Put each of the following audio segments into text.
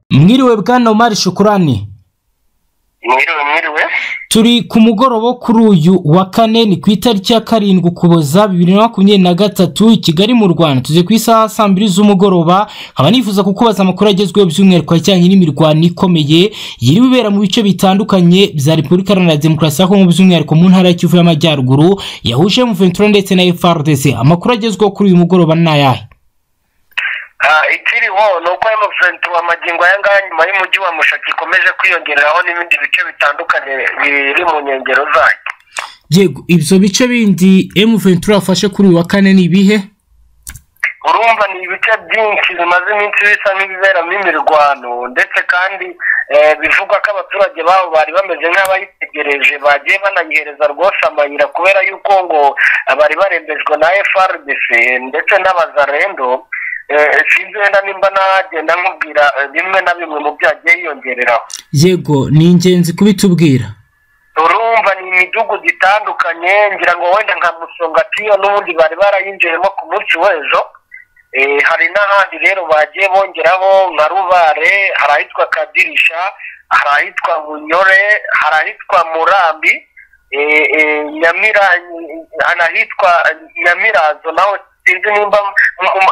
mwiriwe bwana omari shukurani mwiriwe mwiriwe turi ku mugoroba wo kuri uyu wa kane ni ku itariki ya karindwi ukuboza bibiri na makumyabiri na gatatu i kigali mu rwanda tuze ku isaha saa mbiri z'umugoroba nkaba nifuza kukubaza amakuru agezweho by'umwihariko ajyanye n'imirwano ikomeye yiriwe ibera mu bice bitandukanye bya repubulika iharanira demokarasi ya kongo by'umwihariko mu ntara ya kivu y'amajyaruguru yahuje ventura ndetse na frdc amakuru agezweho kuri uyu mugoroba ni ayahe ikiriho ni uko emuventura amagingo aya ngaya nyuma y'umujyi wa mushaki ikomeje kwiyongeraho n'ibindi bice bitandukanye biri mu nkengero zayo yego ibyo bice bindi ventura yafashe kuri uyu wa kane ni ibihe urumva ni ibice byinshi bimaze iminsi bisa nk'ibiberamo imirwano ndetse kandi bivugwa ko abaturage babo bari bameze nk'abayitegereje bagiye banayihereza rwose amayira kubera yuko ngo bari barembejwe na FRDC ndetse n'abazarendo sinzi wenda nimba nagenda nkubwira bimwe na bimwe mu byagiye yiyongereraho yego ni ingenzi kubitubwira urumva ni imidugudu itandukanye ngira ngo wenda nka musongatiyo n'ubundi bari barayinjiyemo ku munsi w'ejo hari n'ahandi rero bagiye bongeraho nka rubare hari ahitwa kadirisha hari ahitwa bunyore hari ahitwa murambi ahitwa nyamirazo naho sinzi nimba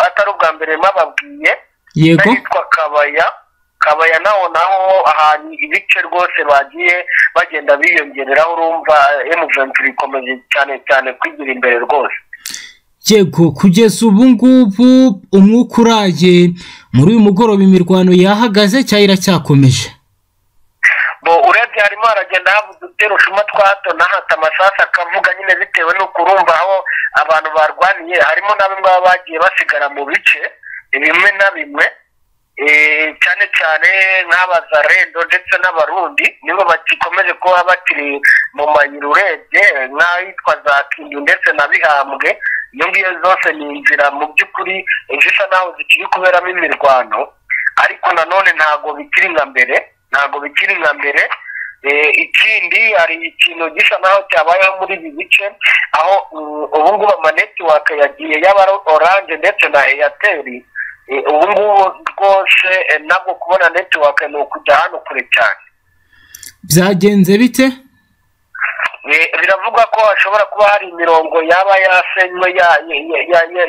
atari ubwa mbere mababwiye yego ahitwa kabaya kabaya naho naho ahantu ibice rwose bagiye bagenda biyongereraho urumva emuventuri ikomeje cyane cyane kwigira imbere rwose yego kugeza ubu ngubu umwuka uraye muri uyu mugoroba imirwano yahagaze cyangwa iracyakomeje urebye harimo haragenda habuze uduterushuma twa hato na hato amasasu akavuga nyine bitewe n'uko urumva aho abantu barwaniye harimo na bimwe baba bagiye basigara mu bice bimwe na bimwe cyane cyane nk'abazarendo ndetse n'abarundi nibo bagikomeje kuba bakiri mu mayira urebye nk'ahitwa za kindu ndetse na bihambwe iyo ngiyo zose ni inzira mu by'ukuri zisa naho zikiri kuberamo imirwano ariko nanone ntabwo bikiri nka mbere ntabwo bikiri nka mbere ikindi hari ikintu gisa naho cyabayeho muri ibi bice aho ubungubu amanetiwake yagiye yaba oranje ndetse na eyateri ubungubu rwose nabwo kubona netiwake ni ukujya hano kure cyane byagenze bite biravugwa ko hashobora kuba hari imirongo yaba yasenywe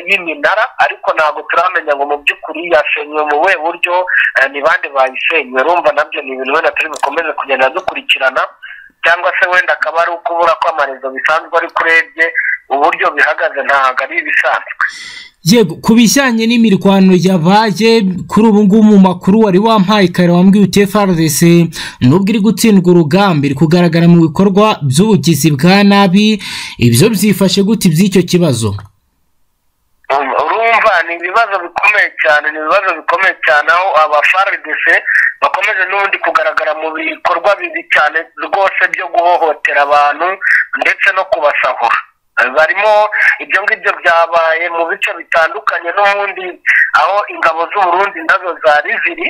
y'iminara ariko ntabwo turamenya ngo mu by'ukuri yasenywe mu buhe buryo ni bande bayisenywe urumva nabyo ni ibintu wenda turi bukomeze kugenda dukurikirana cyangwa se wenda akaba ari ukubura kw'amarezo bisanzwe ariko urebye uburyo bihagaze ntabwo ari ibisanzwe yego ku bijyanye n'imirwano yabaye kuri ubu ngubu mu makuru wari wampaye kare wambwiye uti FRDC nubwo iri gutsindwa urugamba iri kugaragara mu bikorwa by'ubugizi bwa nabi ibyo byifashe gute iby'icyo kibazo urumva ni ibibazo bikomeye cyane ni ibibazo bikomeye cyane aho aba FRDC bakomeje n'ubundi kugaragara mu bikorwa bibi cyane rwose byo guhohotera abantu ndetse no kubasahura barimo ibyo ngibyo byabaye mu bice bitandukanye n'ubundi aho ingabo z'uburundi nazo zari ziri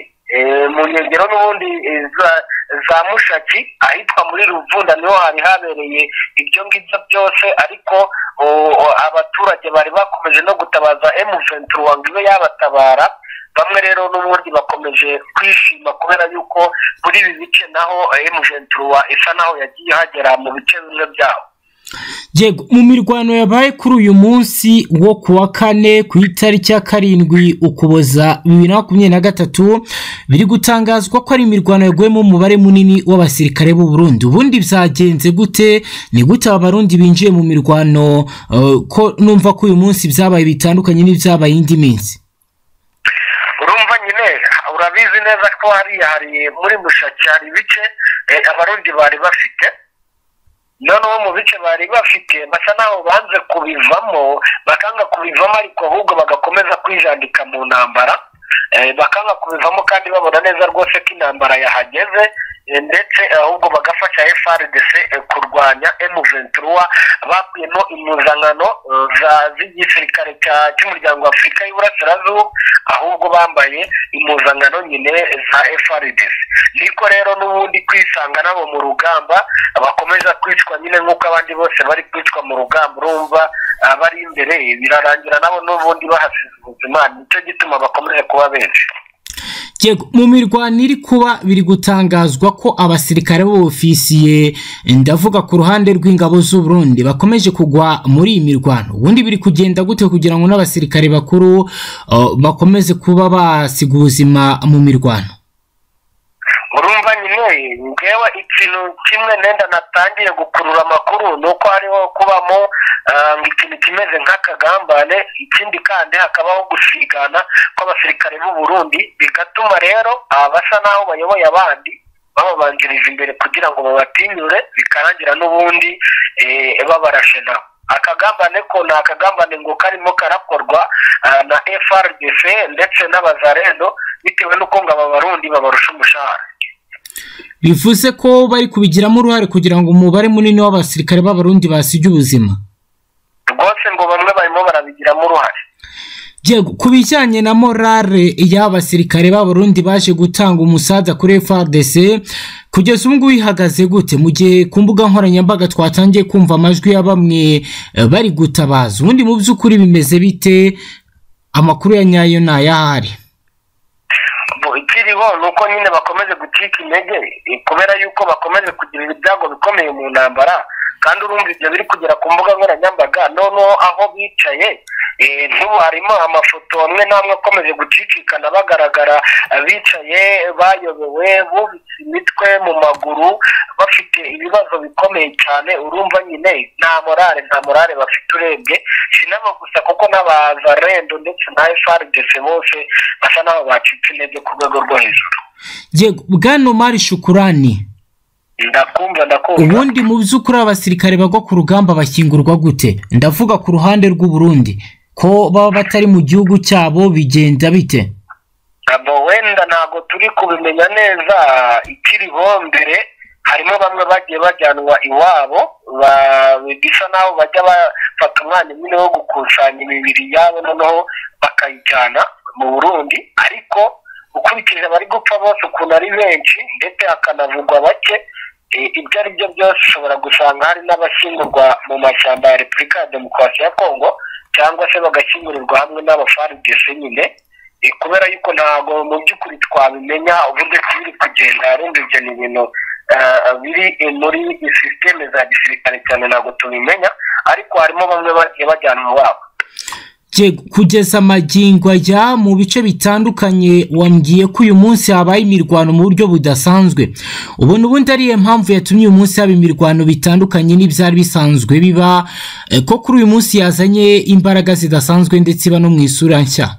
mu nkengero n'ubundi za mushaki ahitwa muri ruvunda niho hari habereye ibyo ngibyo byose ariko abaturage bari bakomeje no gutabaza emuventura ngo ibe yabatabara bamwe rero n'ubundi bakomeje kwishima kubera yuko muri ibi bice naho emuventura isa naho yagiye hagera mu bice bimwe byabo yego mu mirwano yabaye kuri uyu munsi wo ku wa kane ku itariki ya karindwi ukuboza bibiri na makumyabiri na gatatu biri gutangazwa ko ari imirwano yaguyemo umubare munini w'abasirikare b'u Burundi ubundi byagenze gute ni gute aba barundi binjiye mu mirwano ko numva ko uyu munsi byabaye bitandukanye n'ibyabaye indi minsi urumva nyine urabizi neza ko hariya hari muri mushaki hari ibice abarundi bari bafite noneho mu bice bari bafite basa naho banze kubivamo bakanga kubivamo ariko ahubwo bagakomeza kwijandika mu ntambara bakanga kubivamo kandi babona neza rwose ko intambara yahageze ndetse ahubwo bagafasha FRDC kurwanya M23 bakuyemo impuzankano za z'igisirikare cy'umuryango w'Afurika y'Iburasirazuba ahubwo bambaye impuzankano nyine za FRDC niko rero n'ubundi kwisanga nabo mu rugamba bakomeza kwicwa nyine nk'uko abandi bose bari kwicwa mu rugamba urumva abari imbere birarangira nabo n'ubundi bahasize ubuzima nicyo gituma bakomeje kuba benshi Yego mu mirwano iri kuba biri gutangazwa ko abasirikare b'ofisiye ndavuga ku ruhande rw'ingabo z'u Burundi bakomeje kugwa muri iyi mirwano ubundi biri kugenda gute kugira ngo n'abasirikare bakuru uh, bakomeze kuba basiga ubuzima mu mirwano urumva nyine ngewe ikintu kimwe nenda natangiye gukurura amakuru ni uko hariho kubamo ah, ikintu kimeze nk'akagambane ikindi kandi hakabaho gusigana kw'abasirikare b'u Burundi bigatuma rero abasa n'aho bayoboye abandi bababanjirije imbere kugira ngo babatinyure bikarangira n'ubundi eh, babarashe nabo akagambane ko ni akagambane ngo karimo karakorwa ah, na FRDC ndetse n'abazarendo bitewe n'uko ngo aba barundi babarusha umushahara bivuze ko bari kubigiramo uruhare kugira ngo umubare munini w'abasirikare b'abarundi basige ubuzima rwose ngo bamwe barimo barabigiramo uruhare Yego ku bijyanye na morale y'abasirikare b'abarundi baje gutanga umusaza kuri FARDC kugeza ubu ngubu ihagaze gute mu gihe ku mbuga nkoranyambaga twatangiye kumva amajwi ya bamwe eh, bari gutabaza ubundi mu by'ukuri bimeze bite amakuru ya nyayo ni ayahari Bo- ikiriho ni uko nyine bakomeje gucika intege eh, kubera yuko bakomeje kugira ibyago bikomeye mu ntambara kandi urumva ibyo biri kugera ku mbuga nkoranyambaga noneho aho bicaye eh, n'ubu harimo amafoto amwe n'amwe akomeje gucicikana bagaragara eh, bicaye bayobewe bubitse imitwe mu maguru bafite ibibazo bikomeye cyane urumva nyine nta morale nta morale bafite urebye sinabo gusa kuko n'abazarendo ndetse na FRDC bose basa n'aho bacitse intege ku rwego rwo hejuru Yego bwana Omar Shukurani ndakumva ndakumva ubundi mu by'ukuri abasirikare bagwa ku rugamba bakingurwa gute ndavuga ku ruhande rw'u Burundi ko baba batari mu gihugu cyabo bigenda bite abo wenda ntabwo turi kubimenya neza ikiriho mbere harimo bamwe bagiye bajyanwa iwabo ba- bisa naho bajya bafata umwanya nyine wo gukusanya imibiri yabo noneho bakayijyana mu burundi ariko ukurikije abari gupfa bose ukuntu ari benshi ndetse hakanavugwa bake eh, ibyo ari byo byose ushobora gusanga hari n'abashyingurwa mu mashyamba ya repubulika ya demokarasi ya kongo cyangwa se bagashyingurirwa hamwe n'abafaridese nyine Eh, kubera yuko ntabwo mu by'ukuri twabimenya uburyo ki biri kugenda arumva ibyo ni ibintu eh, biri eh, muri sisiteme za gisirikare cyane ntabwo tubimenya ariko harimo bamwe bagiye bajyanwa iwabo Yego, kugeza amagingo ajya mu bice bitandukanye wambwiye ko uyu munsi habaye imirwano mu buryo budasanzwe ubona ubundi ariyo mpamvu yatumye uyu munsi haba imirwano bitandukanye n'ibyari bisanzwe biba eh, ko kuri uyu munsi yazanye imbaraga zidasanzwe ndetse iba no mu isura nshya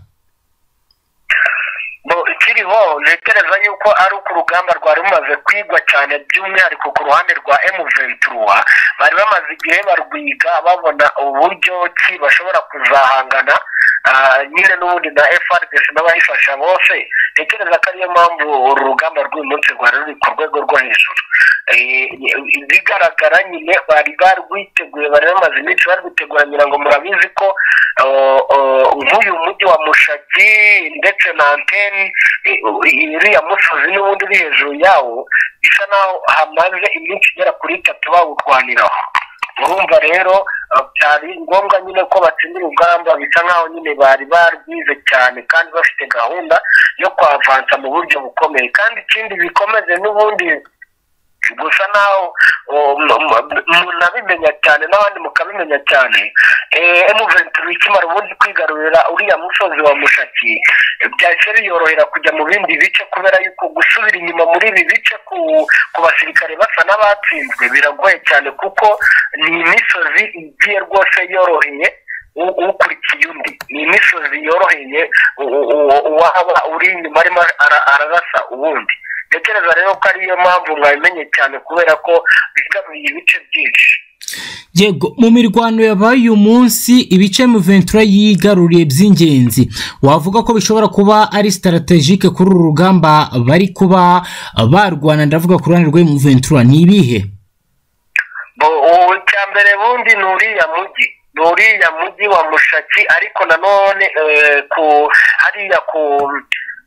bo ikiriho ntekereza yuko ari uko urugamba rwari rumaze kwigwa cyane by'umwihariko ku ruhande rwa emuventura bari bamaze igihe barwiga babona uburyo ki bashobora kuzahangana ah, nyine n'ubundi na frdc n'abayifasha bose ntekereza ko ariyo mpamvu uru rugamba rw'uyu munsi rwari ruri ku rwego rwo hejuru Eh, ibigaragara nyine bari barwiteguye bari bamaze iminsi barwitegura ngira ngo murabizi ko oh, oh, nk'uyu mujyi wa mushaki ndetse na anteni iriya musozi n'ubundi uri hejuru yawo bisa naho hamaze iminsi igera kuri itatu bawurwaniraho urumva rero eh, byari ngombwa nyine ko batsinda urugamba bisa nkaho nyine bari barwize cyane kandi bafite gahunda yo kwavansa mu buryo bukomeye kandi ikindi bikomeze n'ubundi gusa naho munabimenya cyane n'abandi mukabimenya cyane emuventuri ikimara ubundi kwigarurira uriya musozi wa mushaki eh, byahise biyorohera kujya mu bindi bice kubera yuko gusubira inyuma muri ibi bice ku ku basirikare basa n'abatsinzwe biragoye cyane kuko ni imisozi igiye rwose yoroheye u- ukurikiye undi ni imisozi yoroheye u- u- u- uwaba uri inyuma arimo ara- ararasa uwundi ntekereza rero ko ariyo mpamvu mwabimenye cyane kubera ko bigaruye ibice byinshi yego mu mirwano yabaye uyu munsi ibice Ventura yigaruriye by'ingenzi wavuga ko bishobora kuba ari sitaratejike kuri uru rugamba bari kuba barwana ndavuga ku ruhande rwa Ventura ni ibihe Bo- ubu icya mbere bundi ni uriya mujyi ni uriya mujyi wa mushaki ariko nanone eh, ku hariya ku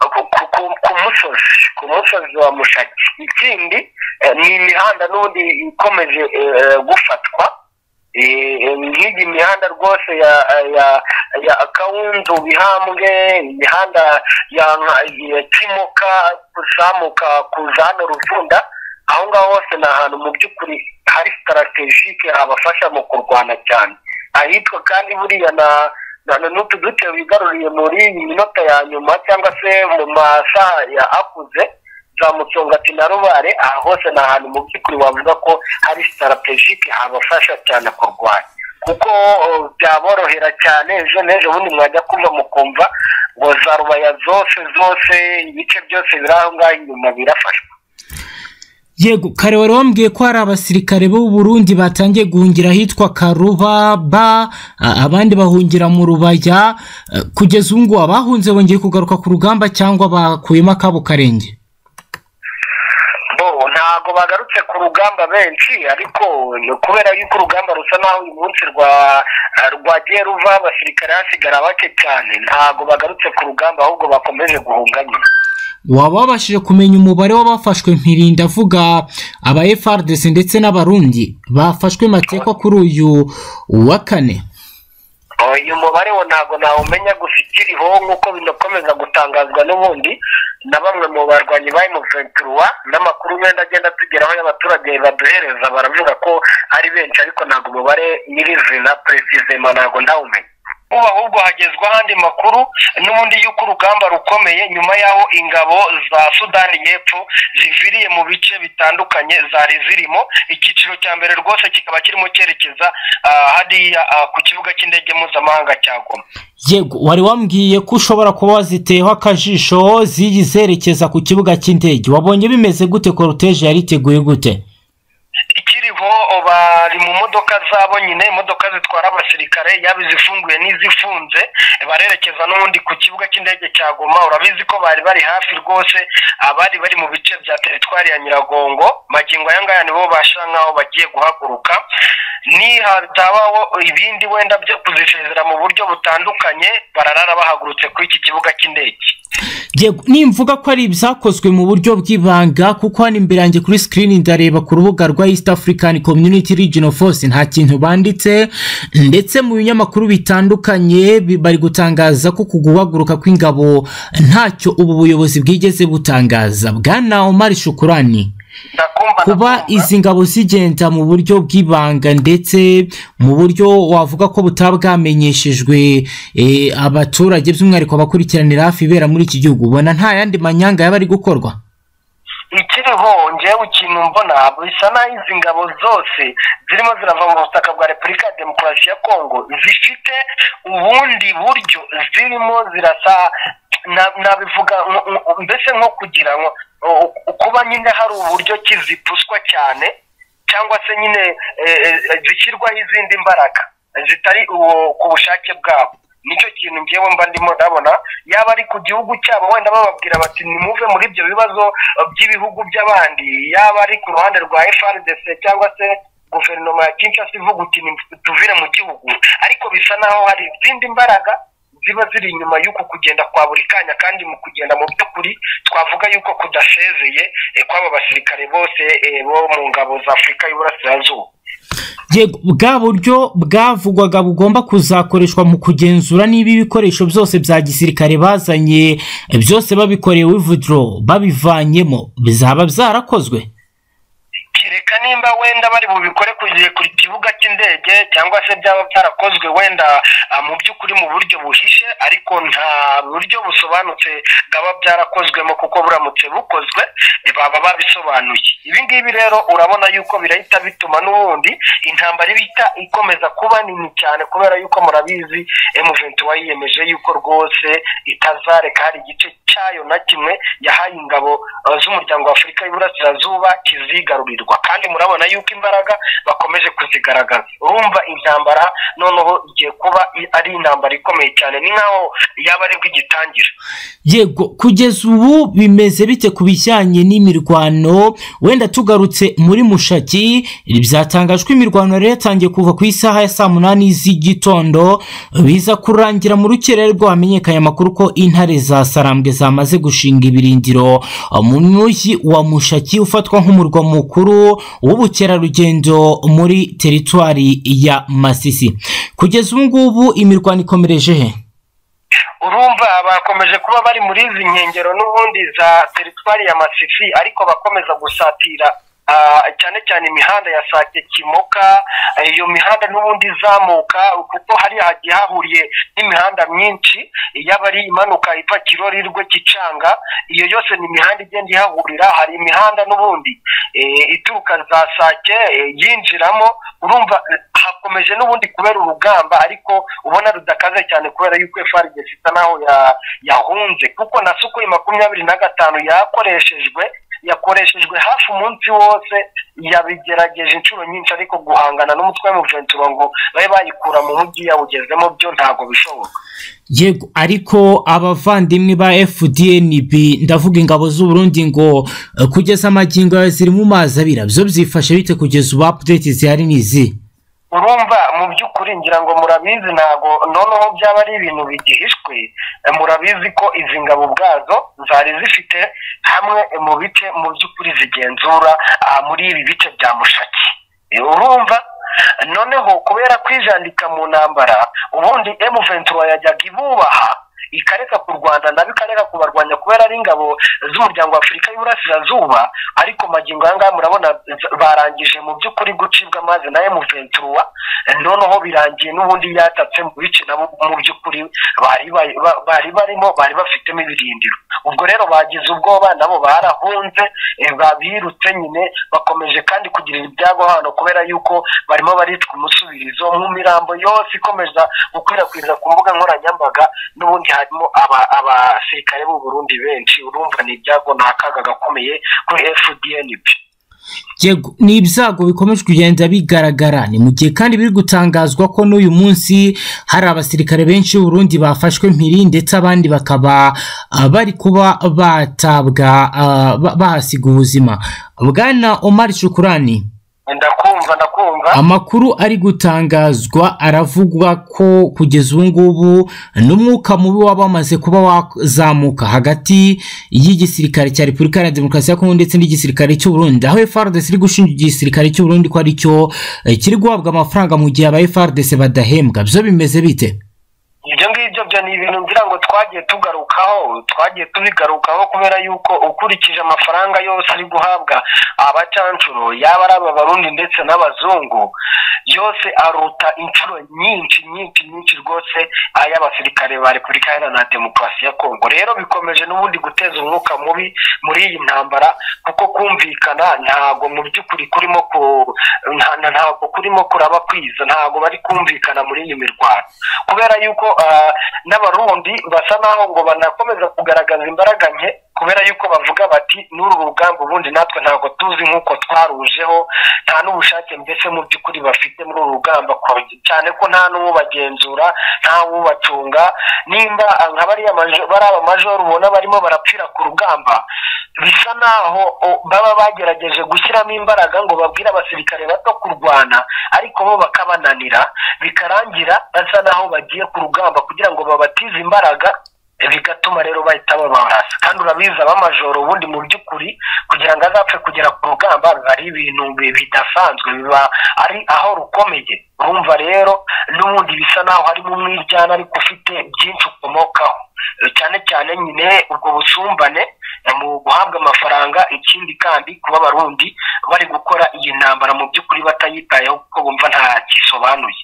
ku- ku- ku- ku musozi ku musozi wa mushaki ikindi eh, ni imihanda n'ubundi ikomeje eh, gufatwa Eh, eh, nk'iyi mihanda rwose ya ya ya kawundu bihambwe imihanda ya ya kimoka kuzamuka kuza hano ruvunda aho ngaho hose ni ahantu mu by'ukuri hari sitarategike habafasha mu kurwana cyane ahitwa kandi buriya na n'utu duce wigaruriye muri iyi minota ya nyuma cyangwa se mu masaha ya akuze za mucungati na rubare aha hose ni ahantu mu by'ukuri wavuga ko hari sitarategike habafasha cyane kurwanya kuko byaborohera cyane ejo n'ejo bundi mwajya kumva mukumva ngo za rubaya zose zose ibice byose biri aho ngaho inyuma birafashwa yego kare wari wambwiye ko hari abasirikare b'u Burundi batangiye guhungira ahitwa karuba ba a- abandi bahungira mu rubaya eh, kugeza ubu ngubu abahunze bongeye kugaruka ku rugamba cyangwa bakuyemo akabo karenge bo ntabwo bagarutse ku rugamba benshi ariko ni kubera yuko urugamba rusa naho uyu munsi rwa rwagiye ruva abasirikare hasigara bake cyane ntabwo bagarutse ku rugamba ahubwo bakomeje guhunga nyine waba wabashije kumenya umubare w'abafashwe mpirinda avuga aba FRDC ndetse n'abarundi bafashwe matekwa kuri uyu wa kane uyu mubare wo ntabwo nawumenya gusa ikiriho nk'uko binakomeza gutangazwa n'ubundi na bamwe mu barwanyi ba emuventura n'amakuru wenda agenda atugeraho y'abaturage baduhereza baravuga ko ari benshi ariko ntabwo umubare nyirizina peresizema ntabwo ndawumenya ubu ahubwo hagezwa ahandi makuru n'ubundi y'uko urugamba rukomeye nyuma y'aho ingabo za sudani y'epfo ziviriye mu bice bitandukanye zari zirimo icyiciro cya mbere rwose kikaba kirimo cyerekeza ah, hariya ah, ku kibuga cy'indege mpuzamahanga cya goma yego wari wambwiye ko ushobora kuba waziteyeho akajisho ziyi zerekeza ku kibuga cy'indege wabonye bimeze gute koruteje yari iteguye gute ikiriho bari mu modoka zabo nyine imodoka zitwara abasirikare yaba izifunguye n'izifunze barerekeza n'ubundi ku kibuga cy'indege cya goma urabizi ko bari bari hafi rwose abari bari mu bice bya teritwari ya nyiragongo magingo aya ngaya nibo basha nk'aho bagiye guhaguruka ni hazabaho ibindi wenda byo kuzisezera mu buryo butandukanye bararara bahagurutse kuri iki kibuga cy'indege yego nimvuga ko ari ibyakozwe mu buryo bw'ibanga kuko hano imbere yanjye kuri sikirini ndareba ku rubuga rwa east african community regional force nta kintu banditse ndetse mu binyamakuru bitandukanye bi- bari gutangaza ko ku guhaguruka kw'ingabo ntacyo ubu buyobozi bwigeze butangaza bwana omar shukurani ndakumva kuba ndakumva. izi ngabo zigenda mu buryo bw'ibanga ndetse mu buryo wavuga ko butaba bwamenyeshejwe eh, abaturage by'umwihariko abakurikiranira hafi ibera muri iki gihugu ubona nta yandi manyanga yaba ari gukorwa ikiriho ngewe ikintu mbona bisa naho izi ngabo zose zirimo zirava mu butaka bwa repubulika ya demokarasi ya kongo zifite ubundi buryo zirimo zirasa na- nabivuga nko- nko- mbese nko kugira ngo o- o- kuba nyine hari uburyo ki zipuswa cyane cyangwa se nyine eh, eh, zishyirwaho izindi mbaraga zitari uwo- ku bushake bwabo nicyo kintu ngewe mba ndimo ndabona yaba ari ku gihugu cyabo wenda bababwira bati nimuve muri ibyo bibazo eh, by'ibihugu by'abandi yaba ari ku ruhande rwa FRDC cyangwa se guverinoma ya Kinshasa ivuga uti "Ni- tuvire mu gihugu ariko bisa naho hari izindi mbaraga ziba ziri inyuma y'uku kugenda kwa buri kanya kandi mu kugenda mu by'ukuri twavuga y'uko kudasezeye eh, kw'aba basirikare bose eh, bo mu ngabo za afurika y'uburasirazuba yego bwa buryo bwavugwaga bugomba kuzakoreshwa mu kugenzura niba ibikoresho byose bya gisirikare bazanye eh, byose babikoreye wivuduro babivanyemo bizaba byarakozwe kereka nimba wenda bari bubikore kugiye ku kibuga cy'indege cyangwa se byaba byarakozwe wenda ah, mu by'ukuri mu buryo buhishe ariko nta buryo busobanutse bwaba byarakozwemo kuko buramutse bukozwe eh, baba babisobanuye ibi ngibi rero urabona yuko birahita bituma n'ubundi intambara ibita ikomeza kuba nini cyane kubera yuko murabizi emuventu yiyemeje yuko rwose itazareka hari igice cyayo na kimwe yahaye ingabo eh, z'umuryango wa afurika y'uburasirazuba kizigarurirwa kandi murabona yuko imbaraga bakomeje kuzigaragaza urumva intambara noneho igiye kuba i- ari intambara ikomeye cyane ni nkaho yaba aribwo igitangira yego kugeza ubu bimeze bite ku bijyanye n'imirwano wenda tugarutse muri mushaki byatangajwe imirwano yari yatangiye kuva ku isaha ya saa munani z'igitondo biza kurangira mu rukerere rwo hamenyekanye amakuru ko intare za sarambwe zamaze gushinga ibirindiro mu mujyi wa mushaki ufatwa nk'umurwa mukuru w'ubukerarugendo muri teritwari ya masisi kugeza ubu ngubu imirwano ikomereje he urumva bakomeje kuba bari muri izi nkengero n'ubundi za teritwari ya masifi ariko bakomeza gusatira ah, cyane cyane imihanda ya sake kimoka eh, iyo mihanda n'ubundi izamuka kuko hariya hagiye hahuriye n'imihanda myinshi yaba ari imanuka iva kirori rwe kicanga iyo yose ni imihanda igenda ihahurira hari imihanda n'ubundi eh, ituruka za sake eh, yinjiramo urumva eh, hakomeje n'ubundi kubera urugamba ariko ubona rudakaze cyane kubera yuko FRDC isa naho ya- yahunze kuko na sukuri makumyabiri na gatanu yakoreshejwe yakoreshejwe hafi umunsi wose yabigerageje inshuro nyinshi ariko guhangana n'umutwe w'umuventura ngo babe bayikura mu mujyi yawugezemo byo ntabwo bishoboka yego ariko abavandimwe ba fdnb ndavuga ingabo z'uburundi ngo eh, kugeza amagingo yawe ziri mu mazi abira byo byifashe bite kugeza ubu apudeti zihari ni izi urumva mu by'ukuri ngira ngo murabizi ntabwo noneho byaba ari ibintu bigihishwe eh, murabizi ko izi ngabo ubwazo zari zifite hamwe mu bice mu by'ukuri zigenzura ah, muri ibi bice bya mushaki Eh, urumva noneho kubera kwijandika mu ntambara ubundi emuventura yajyaga ibubaha ikareka ku rwanda nabo ikareka kubarwanya kubera ari ingabo z'umuryango wa afurika y'uburasirazuba ariko magingo aya ngaya murabona z- barangije mu by'ukuri gucibwa amazi na emuventura noneho birangiye n'ubundi yatatse mu bice nabo mu by'ukuri bari bari- ba- bari barimo bari bafitemo ibirindiro ubwo rero bagize ubwoba nabo barahunze eh, babirutse nyine bakomeje kandi kugirira ibyago hano kubera yuko barimo baritwa umusubirizo nk'imirambo yose ikomeza gukwirakwiza ku mbuga nkoranyambaga n'ubundi harimo aba- abasirikare b'u Burundi benshi urumva ni ibyago ni akaga gakomeye kuri FDNP yego ni ibyago bikomeje kugenda bigaragara ni mu gihe kandi biri gutangazwa ko n'uyu munsi hari abasirikare benshi Burundi bafashwe mpiri ndetse abandi bakaba ah, bari kuba batabwa ah, ba- bahasiga ubuzima bwana Omar Shukurani ndakumva ndakumva amakuru ari gutangazwa aravugwa ko kugeza ubu ngubu n'umwuka mubi waba wamaze kuba wazamuka hagati y'igisirikare cya repubulika iharanira demokarasi ya kongo ndetse n'igisirikare cy'uburundi aho frdc iri gushinja igisirikare cy'uburundi ko ari cyo eh, kiri guhabwa amafaranga mu gihe aba frdc badahembwa byo bimeze bite ibyo ngibyo byo ni ibintu ngira ngo twagiye tugarukaho twagiye tubigarukaho kubera yuko ukurikije amafaranga yose ari guhabwa abacancuro yaba ari aba barundi ndetse n'abazungu yose aruta inshuro nyinshi nyinshi nyinshi rwose ay'abasirikare ba repubulika iharanira demokarasi ya kongo rero bikomeje n'ubundi guteza umwuka mubi muri iyi ntambara kuko kumvikana ntabwo mu by'ukuri kurimo ku nta- nta- ntabwo kurimo kuraba kwiza ntabwo bari kumvikana muri iyi mirwano kubera yuko ah, n'abarundi basa naho ngo banakomeza kugaragaza imbaraga nke kubera yuko bavuga bati n'uru rugamba ubundi natwe ntabwo tuzi nk'uko twarujeho nta n'ubushake mbese mu by'ukuri bafite muri uru rugamba ko- cyane ko nta n'uwubagenzura nta wubacunga nimba ah, nka bariya majo- bariya bamajoro ubona barimo barapfira ku rugamba bisa naho o, baba bagerageje gushyiramo imbaraga ngo babwire abasirikare bato kurwana ariko bo bakabananira bikarangira basa naho bagiye ku rugamba kugira ngo babatize imbaraga eh, bigatuma rero bahita babarasa kandi urabizi abamajoro ubundi mu by'ukuri kugira ngo azapfe kugera ku rugamba biba ari ibintu bi- bidasanzwe biba ari aho rukomeye urumva rero n'ubundi bisa naho harimo umwiryana ariko ufite byinshi ukomokaho Eh, cyane cyane nyine ubwo busumbane eh, mu guhabwa amafaranga ikindi kandi kuba abarundi bari gukora iyi ntambara mu by'ukuri batayitayeho kuko bumva nta gisobanuye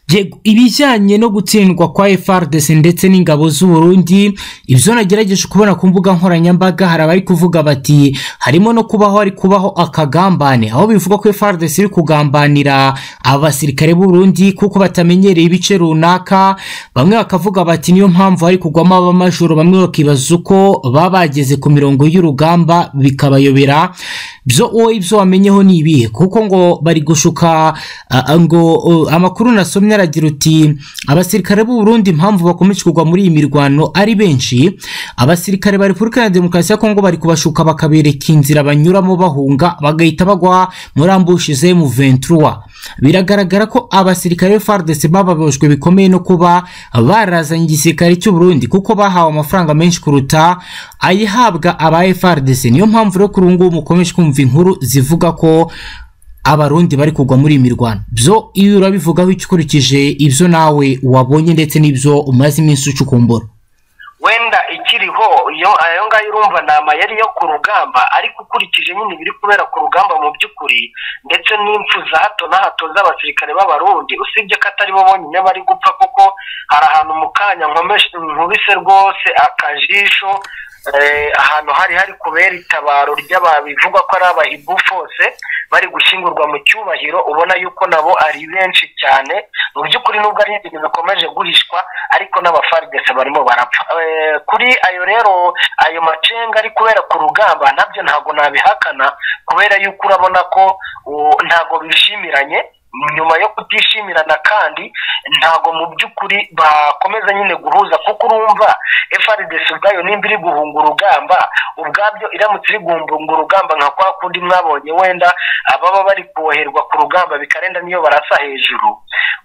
Yego, ibijyanye no gutsindwa kwa FRDC ndetse n'ingabo z'Uburundi ibyo nagerageje kubona ku mbuga nkoranyambaga hari abari kuvuga bati harimo no kubaho ari kubaho akagambane aho bivuga ko FRDC iri kugambanira abasirikare b'Uburundi kuko batamenyereye ibice runaka bamwe bakavuga bati niyo mpamvu hari kugwamo abamajoro bamwe bakibaza uko baba bageze ku mirongo y'urugamba bikabayobera byo wowe ibyo wamenyeho ni ibihe kuko ngo bari gushuka ah, ah, ngo oh, amakuru nasomye aragira uti abasirikare b'u Burundi impamvu bakomeje kugwa muri iyi mirwano ari benshi abasirikare ba repubulika iharanira demokarasi ya kongo bari kubashuka bakabereka inzira banyuramo bahunga bagahita bagwa muri ambushi ze mu 23 biragaragara ko abasirikare fardc bababajwe bikomeye no kuba barazanye igisirikare cy'u Burundi kuko bahawe amafaranga menshi kuruta ayihabwa aba frdc niyo mpamvu rero kuri ubu ngubu mukomeje kumva inkuru zivuga ko abarundi bari kugwa muri iyi mirwano byo iyo urabivugaho ukurikije ibyo nawe wabonye ndetse n'ibyo umaze iminsi ucukumbura wenda ikiriho ayo ngayo urumva ni amayeri yo ku rugamba ariko ukurikije nyine ibiri kubera ku rugamba mu by'ukuri ndetse n'impfu za hato na hato z'abasirikare b'abarundi usibye ko atari bo bonyine bari gupfa kuko hari ahantu mu kanya nkubise rwose akajisho ahantu hari hari kubera itabaro ry'ababivugwa ko ari abahibu fose bari gushyingurwa mu cyubahiro ubona yuko nabo ari benshi cyane mu by'ukuri nubwo ari ibintu bikomeje guhishwa ariko n'abafaridese barimo barapfa kuri ayo rero ayo macenga ari kubera ku rugamba nabyo ntabwo nabihakana kubera yuko urabona ko ntabwo bishimiranye nyuma yo kutishimirana kandi ntabwo mu by'ukuri bakomeza nyine guhuza kuko urumva frdc ubwayo nimba iri guhunga urugamba ubwabyo iramutse iri guhunga urugamba nka kwa kundi mwabonye wenda ababa bari koherwa ku rugamba bikarenda niyo barasa hejuru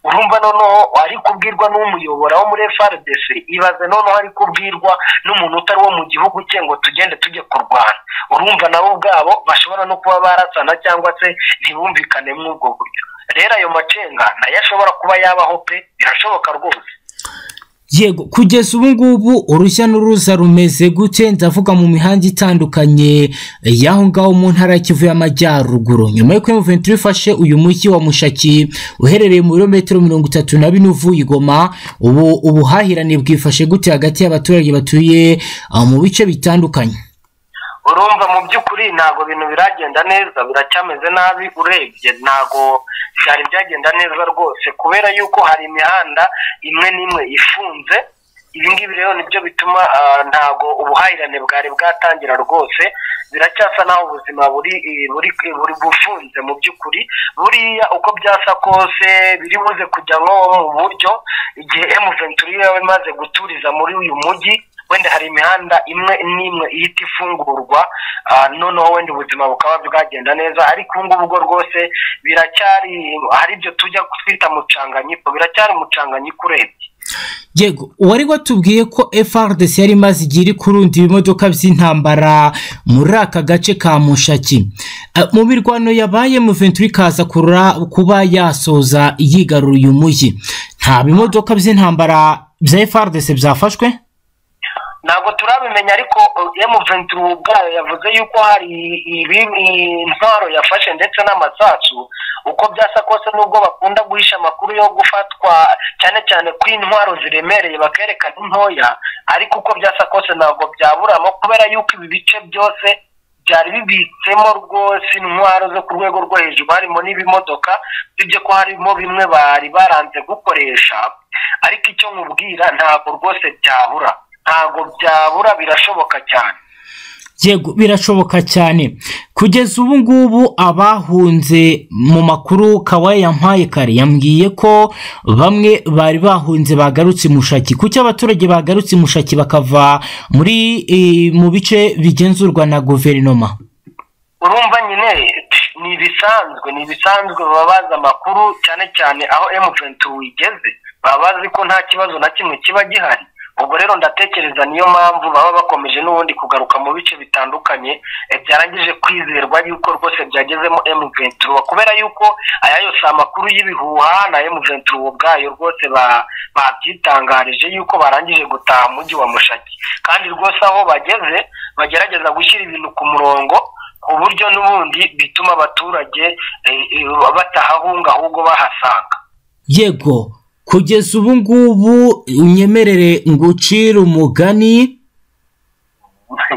urumva noneho ari kubwirwa n'umuyobora wo muri frdc ibaze noneho ari kubwirwa n'umuntu utari wo mu gihugu cye ngo tugende tujye kurwana urumva nabo ubwabo bashobora no kuba barasana cyangwa se ntibumvikane muri ubwo buryo rero ayo macenga nayo ashobora kuba yabaho pe birashoboka rwose yego kugeza ubu ngubu urujya n'uruza rumeze gute ndavuga mu mihanda itandukanye y'aho ngaho mu ntara ya kivu y'amajyaruguru nyuma y'uko emuventi ifashe uyu mujyi wa mushaki uherereye mu birometero mirongo itatu na bine uvuye igoma ubu ubuhahirane bwifashe gute hagati y'abaturage batuye mu bice bitandukanye urumva mu by'ukuri ntabwo ibintu biragenda neza biracyameze nabi urebye ntabwo byari byagenda neza rwose kubera yuko hari imihanda imwe n'imwe ifunze ibi ngibi rero nibyo bituma ntabwo ubuhahirane bwari bwatangira rwose biracyasa naho ubuzima buri buri bufunze mu by'ukuri buriya uko byasa kose biri buze kujya nko mu buryo igihe emuventuri yaba imaze guturiza muri uyu mujyi wenda hari imihanda imwe n'imwe ihita ifungurwa noneho wenda ubuzima bukaba bwagenda neza ariko ubu ngubu bwo rwose biracyari hari ibyo tujya twita mucanganyiko biracyari umucanganyiko urebye yego wari watubwiye ko frdc yari imaze igihe iri kurunda ibimodoka by'intambara muri aka gace ka mushaki mu mirwano yabaye muventuri ikaza kuba yasoza yigarura uyu mujyi nta bimodoka by'intambara bya frdc byafashwe ntabwo turabimenya ariko emuventuri ubwayo yavuze yuko hari intwaro yafashe ndetse n'amasasu uko byasa kose nubwo bakunda guhisha amakuru yo gufatwa cyane cyane ko intwaro ziremereye bakerekana intoya ariko uko byasa kose ntabwo byaburamo kubera yuko ibi bice byose byari bibitsemo rwose intwaro zo ku rwego rwo hejuru harimo n'ibimodoka tujye ko harimo bimwe bari baranze gukoresha ariko icyo nkubwira ntabwo rwose byabura ntabwo byabura birashoboka cyane yego birashoboka cyane kugeza ubu ngubu abahunze mu makuru kawaye yampaye kare yambwiye ko bamwe bari bahunze bagarutse mushaki kuki abaturage bagarutse mushaki bakava muri mu bice bigenzurwa na guverinoma urumva nyine ni ibisanzwe ni ibisanzwe baba bazi amakuru cyane cyane aho emuventuri igeze baba bazi ko nta kibazo na kimwe kiba gihari ubwo rero ndatekereza niyo mpamvu baba bakomeje n'ubundi kugaruka mu bice bitandukanye byarangije kwizerwa yuko rwose byagezemo emuventuro kubera yuko aya yose amakuru y'ibihuha na emuventuro ubwayo rwose babyitangarije yuko barangije gutaha umujyi wa mushaki kandi rwose aho bageze bagerageza gushyira ibintu ku murongo ku buryo n'ubundi bituma abaturage batahahunga ahubwo bahasanga yego kugeza ubu ngubu unyemerere ngucire umugani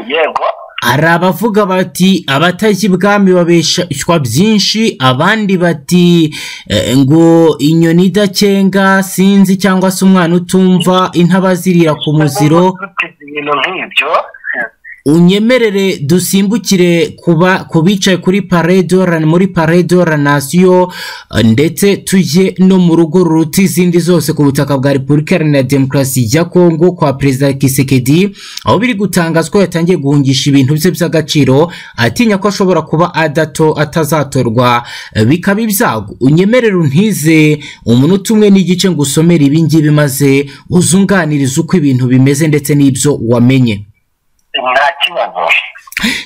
yego hari abavuga bati abatajya ibwami babeshwa byinshi abandi bati ngo inyoni idakenga sinzi cyangwa se umwana utumva intaba zirira ku muziro unyemerere dusimbukire ku bicaye kuri paredorani muri paredoranasiyo ndetse tujye no mu rugo ruruta izindi zose ku butaka bwa repubulika iharanira demokarasi ya kongo kwa perezida kisekedi aho biri gutangazwa yatangiye guhungisha ibintu bye by'agaciro atinya ko ashobora kuba adato atazatorwa bikaba ibyago unyemerere untize umunota umwe n'igice ngo usomere ibingibi maze uzunganirize uko ibintu bimeze ndetse n'ibyo wamenye nta kibazo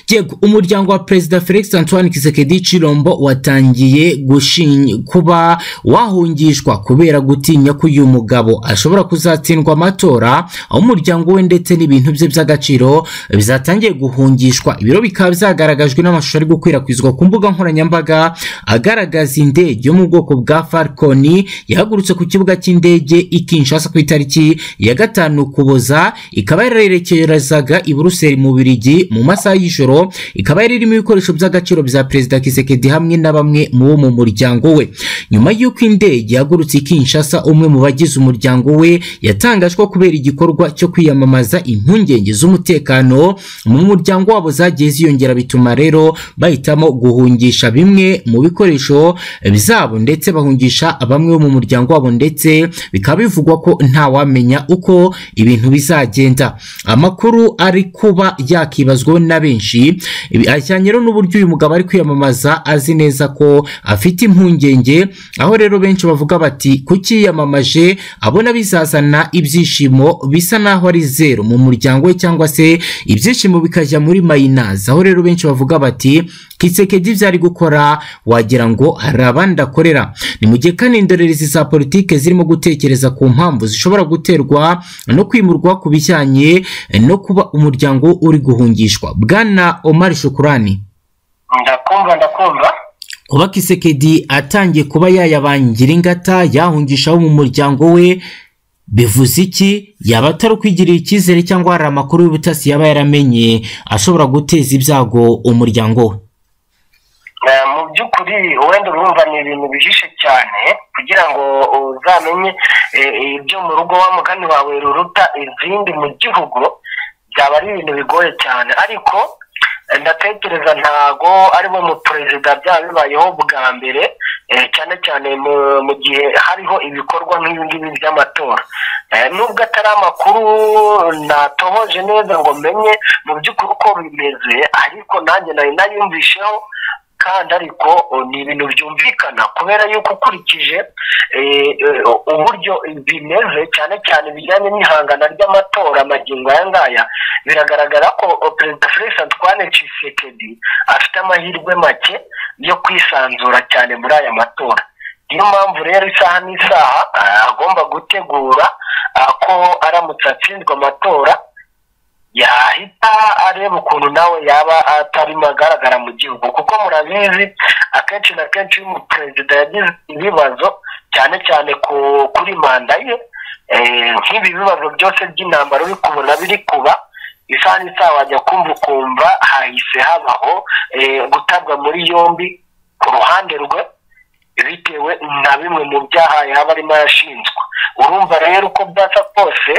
yego umuryango wa perezida felix antoine kisekedi cirombo watangiye gushi- kuba wahungishwa kubera gutinya ko uyu mugabo ashobora kuzatsindwa amatora aho umuryango we ndetse n'ibintu bye by'agaciro bizatangiye guhungishwa ibiro bikaba byagaragajwe n'amashusho ari gukwirakwizwa ku mbuga nkoranyambaga agaragaza indege yo mu bwoko bwa falconi yahagurutse ku kibuga cy'indege i kinshasa ku itariki ya gatanu kuboza ikaba yarerekerezaga i buruseli mu birigi mu masaha y'ijoro ikaba yari irimo ibikoresho by'agaciro bya perezida kisekedi hamwe na bamwe mu bo mu muryango we nyuma y'uko indege yahagurutse i kinshasa umwe mu bagize umuryango we yatangajwe ko kubera igikorwa cyo kwiyamamaza impungenge z'umutekano mu muryango wabo zagiye ziyongera bituma rero bahitamo guhungisha bimwe mu bikoresho byabo ndetse bahungisha bamwe bo mu muryango wabo ndetse bikaba bivugwa ko ntawamenya uko ibintu bizagenda amakuru ari kuba yakibazwaho na benshi ibi- ajyanye rero n'uburyo uyu mugabo ari kwiyamamaza azi neza ko afite impungenge aho rero benshi bavuga bati kucyiyamamaje abona bizazana ibyishimo bisa naho ari zeru mu muryango we cyangwa se ibyishimo bikajya muri mayinazi aho rero benshi bavuga bati kisekedi ibyo ari gukora wagira ngo hari abandi akorera ni mu gihe kandi indorerezi za politike zirimo gutekereza ku mpamvu zishobora guterwa no kwimurwa ku bijyanye no kuba umuryango uri guhungishwa bwana omar shukurani ndakumva ndakumva kuba kisekedi atangiye kuba yayabangira ingata yahungishaho mu muryango we bivuze iki yaba atari ukwigirira icyizere cyangwa hari amakuru y'ubutasi yaba yaramenye ashobora guteza ibyago umuryango we Eh, mu by'ukuri wenda urumva ni ibintu bihishe cyane kugira ngo uzamenye eh, ibyo mu rugo wa mugani wawe ruruta izindi mu gihugu byaba ari ibintu bigoye cyane ariko eh, ndatekereza ntago ari bo mu perezida byaba bibayeho bwa mbere eh, cyane cyane mu- mu gihe hariho ibikorwa nk'ibi ngibi by'amatora Eh, nubwo atari amakuru natohoje neza ngo menye mu by'ukuri uko bimeze ariko nanjye nari nayumvisheho kandi ariko o, ni ibintu byumvikana kubera yuko ukurikije eh, eh, uburyo bimeze cyane cyane bijyanye n'ihangana ry'amatora amagingo aya ngaya biragaragara ko o, perezida felix antoine tshisekedi afite amahirwe make yo kwisanzura cyane muri aya matora niyo mpamvu rero isaha n'isaha ah, agomba gutegura ah, ko aramutse atsinzwe amatora yahita areba ukuntu nawe yaba atarimo agaragara mu gihugu kuko murabizi akenshi na kenshi iyo umuperezida yagize ibibazo cyane cyane ku- kuri manda ye eh, nk'ibi bibazo byose by'intambara uri kubona biri kuba isaha n'isaha wajya kumva ukumva hahise habaho eh, gutabwa muri yombi ku ruhande rwe bitewe na bimwe mu byaha yaba arimo arashinjwa urumva rero uko byasa kose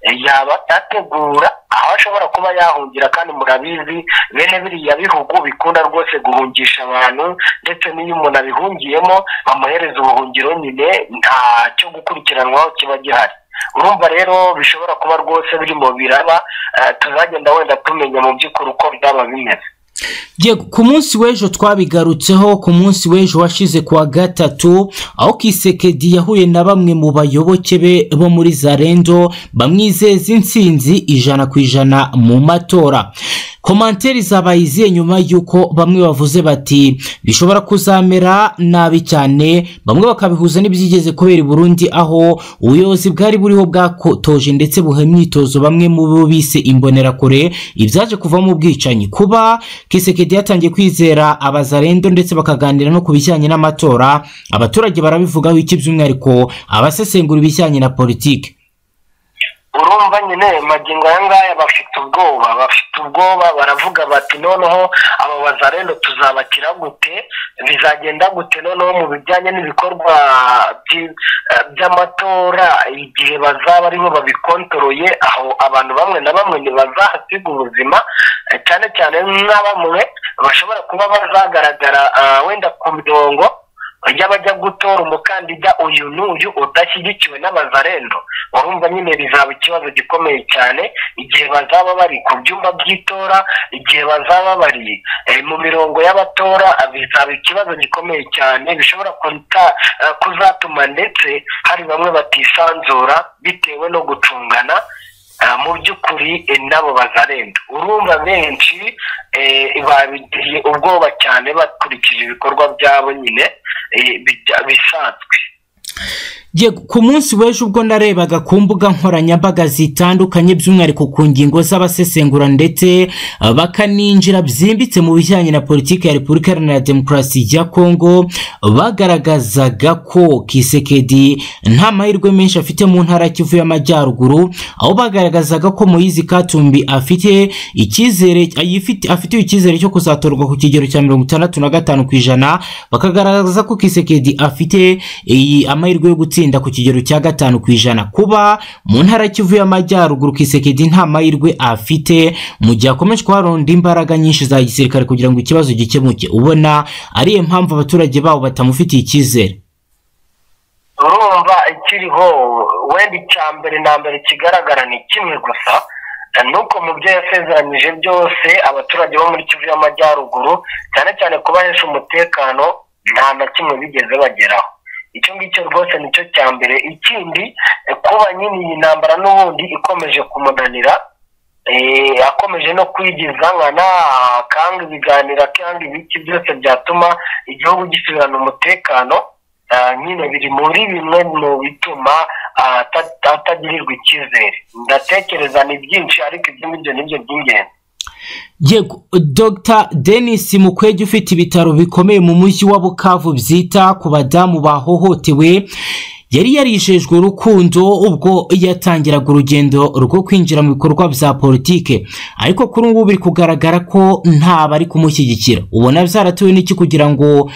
eh, yaba ategura aho ashobora kuba yahungira kandi murabizi bene biriya bihugu bikunda rwose guhungisha abantu ndetse n'iyo umuntu abihungiyemo bamuhereza ubuhungiro nyine nta cyo gukurikiranwaho kiba gihari urumva rero bishobora kuba rwose biri mu biraba eh, tuzagenda wenda tumenya mu by'ukuri uko byaba bimeze Yego, ku munsi w'ejo twabigarutseho ku munsi w'ejo washize ku wa gatatu aho kisekedi yahuye na bamwe mu bayoboke be bo muri zarendo bamwizeza intsinzi ijana ku ijana mu matora komanteri zabaye izihe nyuma y'uko bamwe bavuze bati bishobora kuzamera nabi cyane bamwe bakabihuza n'ibyigeze kubera i burundi aho ubuyobozi bwari buriho bwakotoje ndetse buha imyitozo bamwe mu bo bise imbonerakure ibyaje kuvamo ubwicanyi kuba kisekedi yatangiye kwizera abazarendo ndetse bakaganira no ku bijyanye n'amatora abaturage barabivugaho iki by'umwihariko abasesengura ibijyanye na politiki urumva nyine magingo aya ngaya bafite ubwoba bafite ubwoba baravuga bati noneho aba bazarendo tuzabakira gute bizagenda gute noneho mu bijyanye n'ibikorwa by- eh, by'amatora igihe bazaba aribo babikontoroye aho abantu bamwe na bamwe ntibazahasiga ubuzima eh, cyane cyane nka bamwe bashobora kuba bazagaragara ah, wenda ku mirongo y'abajya gutora umukandida uyu n'uyu udashyigikiwe n'abazarendo urumva nyine bizaba ikibazo gikomeye cyane igihe bazaba bari ku byumba by'itora igihe bazaba bari eh, mu mirongo y'abatora ah, bizaba ikibazo gikomeye cyane bishobora kuta- ah, kuzatuma ndetse hari bamwe batisanzura bitewe no gucungana ah, mu mu by'ukuri nabo bazarenda urumva benshi babigiriye ubwoba cyane bakurikije ibikorwa byabo nyine bisanzwe ku munsi w'ejo ubwo narebaga ku mbuga nkoranyambaga zitandukanye by'umwihariko ku ngingo z'abasesengura ndetse bakaninjira byimbitse mu bijyanye na politiki ya repubulika iharanira demokarasi ya kongo bagaragazaga ko kisekedi nta mahirwe menshi afite mu ntara kivu y'amajyaruguru aho bagaragazaga ko muyizi katumbi afite icyizere afite icyizere cyo kuzatorwa ku kigero cya mirongo itandatu na gatanu ku ijana bakagaragaza ko kisekedi afite amahirwe yo gutsinda ku kigero cya gatanu ku ijana kuba mu ntara kivu y'amajyaruguru kisekedi nta mahirwe afite mu gihe akomeje kuharonda imbaraga nyinshi za gisirikare kugira ngo ikibazo gikemuke ubona ariyo mpamvu abaturage babo batamufitiye icyizere urumva ikiriho wenda icya mbere na mbere kigaragara ni kimwe gusa ni uko mu byo yasezeranyije byose abaturage bo muri kivu y'amajyaruguru cyane cyane kubahesha umutekano nta na kimwe bigeze bageraho icyo ngicyo rwose nicyo cya mbere ikindi kuba nyine iyi ntambara n'ubundi ikomeje kumunanira akomeje no nkana akanga ibiganiro akanga ibiki byose byatuma igihugu gisubirana umutekano nyine biri muri bimwe mu bituma atagirirwa icyizere ndatekereza ni byinshi ariko ibyo ngibyo ni byo by'ingenzi yego dr denis mukwege ufite ibitaro bikomeye mu mujyi wa bukavu byita ku badamu bahohotewe yari yarishejwe urukundo ubwo yatangiraga urugendo rwo kwinjira mu bikorwa bya politike ariko kuri ubu biri kugaragara ko nta bari kumushyigikira ubona byaratuwe n'iki kugira ngo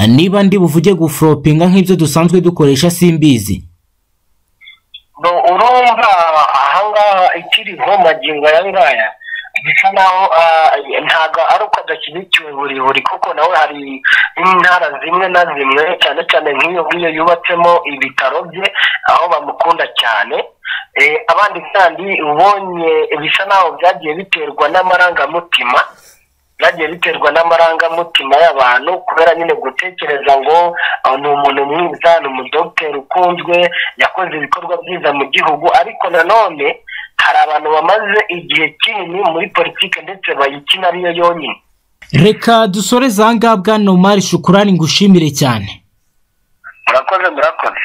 niba ndi buvuge guforopinga nk'ibyo dusanzwe dukoresha simbizi urumva ahangaha ikiriho magingo aya ngaya bisa naho ntabwo ari uko adashyigikiwe buri buri kuko nawe hari intara zimwe na zimwe cyane cyane nk'iyo ngiyo yubatsemo ibitaro bye aho bamukunda cyane abandi kandi ubonye bisa naho byagiye biterwa n'amarangamutima byagiye biterwa n'amarangamutima y'abantu kubera nyine gutekereza ngo ni umuntu mwiza ni umudogiteri ukunzwe yakoze ibikorwa byiza mu gihugu ariko nanone hari abantu bamaze igihe kinini muri politiki ndetse bayikina ariyo yonyine reka dusore za ngabwa nomari shukurani ngushimire cyane murakoze murakoze